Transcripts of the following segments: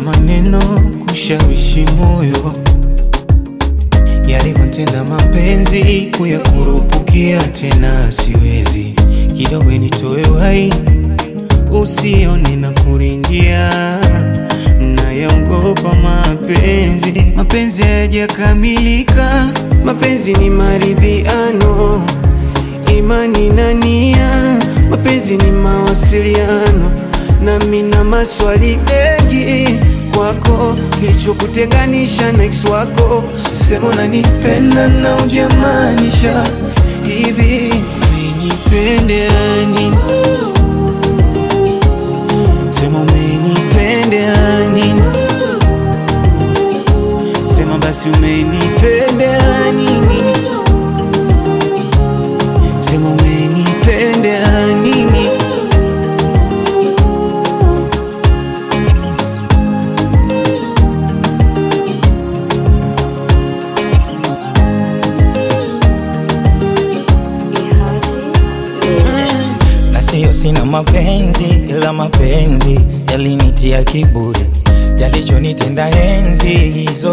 maneno kushawishi moyo, yalivyotenda mapenzi kuyakurupukia tena siwezi, kidogo nitoe wai usione na kuringia, nayaogopa mapenzi. Mapenzi hayajakamilika, mapenzi ni maridhiano, imani na nia, mapenzi ni mawasiliano, nami na maswali mengi kwako, kilichokutenganisha na ex wako. Sema unanipenda na ujamaanisha hivi, umenipendea nini? Sema umenipendea nini? Sema basi umenipendea nini? Sema umenipendea nini? na siyo sina mapenzi, ila mapenzi yalinitia kiburi, yalichonitenda enzi hizo.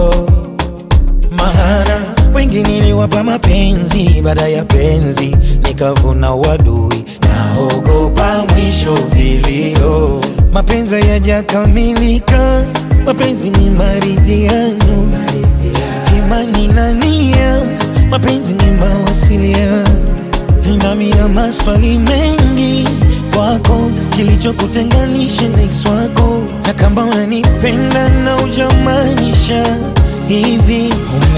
Maana wengi niliwapa mapenzi, baada ya penzi nikavuna wadui, naogopa mwisho vilio. Mapenzi hayajakamilika, mapenzi ni maridhiano, imani na nia, mapenzi ni mawasiliano nami na maswali mengi kwako, kilichokutenganisha na ex wako, na kama unanipenda na ujamaanisha hivi,